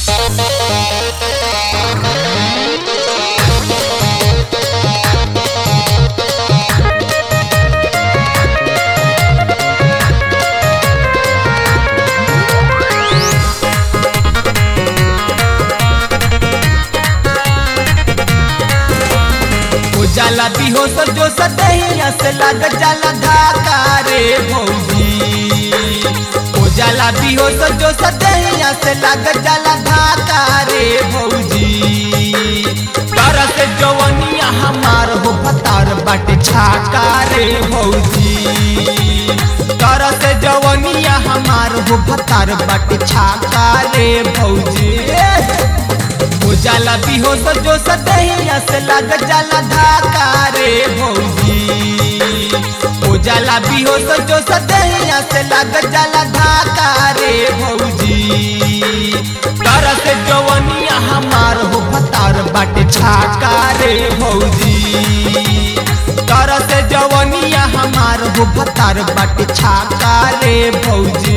हो जाला बिहोश जो सदहिया से लग जाला धाका रे भौजी हो जाला बिहोश जो सदहिया से लग जाला धाका रे भौजी तरस जवनिया हमार हो फतार बाटे छाका रे भौजी तरस जवनिया हमार हो फतार बाटे छाका रे भौजी हो जाला बिहोश जो सदहिया से लग जाला धाका रे भौजी हो जाला बिहोश जो सदहिया से लग जाला धाका रे भौजी तरस जवनिया हमार हो फतार बाटे छाका रे भौजी तरस जवनिया हमार हो फतार बाटे छाका रे भौजी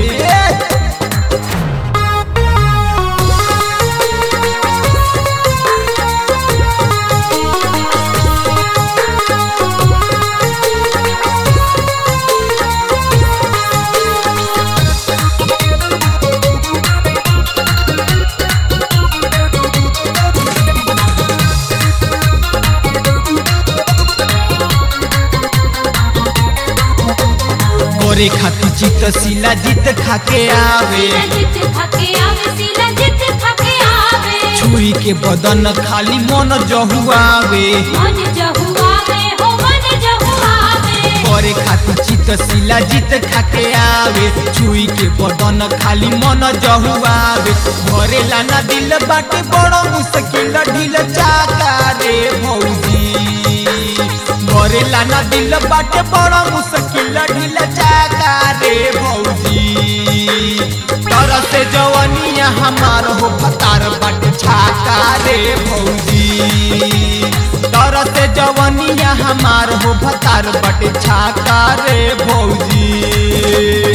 गोरे खाती चित सिला जीत खाके आवे जित खाके आवे सिला जित खाके आवे छुरी के बदन खाली मन जहुआवे मन जहुआवे हो मन जहुआवे गोरे खाती चित सिला जीत खाके आवे छुरी के बदन खाली मन जहुआवे घरे लाना दिल बाटे बड़ो मुश्किल ढील चाका रे भौजी घरे लाना दिल बाटे बड़ो मुश्किल ढील चाका रे भौजी तरस जवनिया हमार हो फतार बाटे छाका रे भौजी तरस जवनिया हमार हो फतार बाटे छाका रे भौजी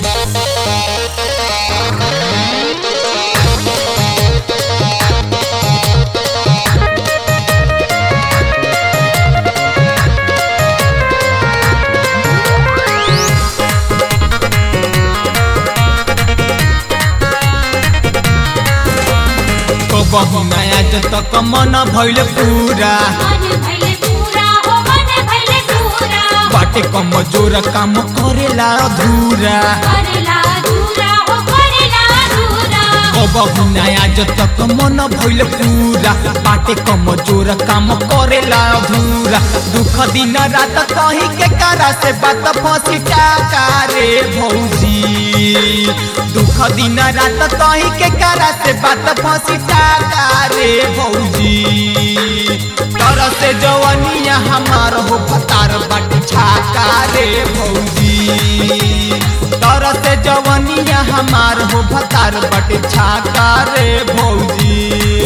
कबहू नया जत मन भइल पूरा मन भइले पूरा हो मन भइले पूरा बाटे कमजोर काम करेला अधूरा करेला अधूरा हो करेला अधूरा कबहू नया जत मन भइल पूरा बाटे कमजोर काम करेला अधूरा दुख दिन रात कहीं के कारा से बात फंसी टाका रे भौजी दुख दिन रात कहीं के कारा से बात फंसी टाका रे भौजी तरस जवनिया हमार हो फतार बाटे छाका रे भौजी तरस जवनिया हमार हो फतार बाटे छाका रे भौजी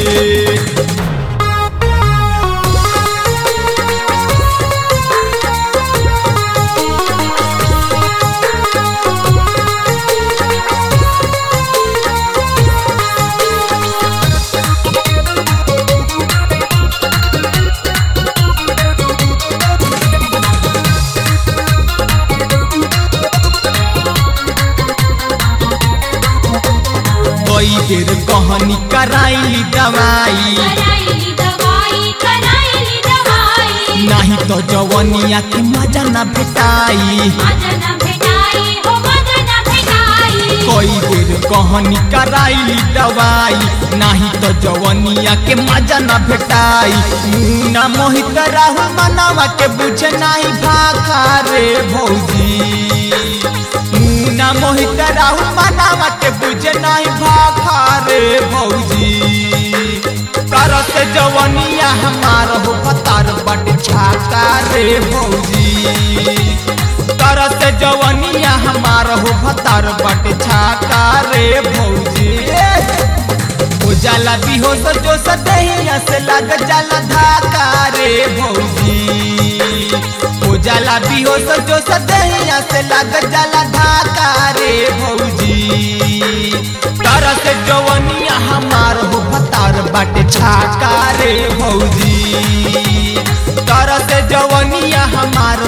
कई बेर कहनी कराइली दवाई कराइली दवाई कराइली दवाई नाही तो जवनिया के मजा न भेटाई मजा न भेटाई हो मजा न भेटाई कई बेर कहनी कराइली दवाई नाही तो जवनिया के मजा न भेटाई मुना मोहित राहुल मनावा के बुझे नाही भाखा रे भौजी मुना मोहित राहुल मनावा के बुझे नाही भाखा रे भौजी तरस जवनिया हमार हो पतार बट छाका रे भौजी तरस जवनिया हमार हो भतार बट छाका रे भौजी हो जाला बिहोश जो सदहिया से लग जाला धाका रे भौजी हो जाला बिहोश जो सदहिया से लग जाला धाका रे भौजी तरस जवनिया हमार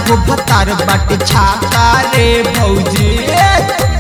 हो भतार बाटे छाता रे भौजी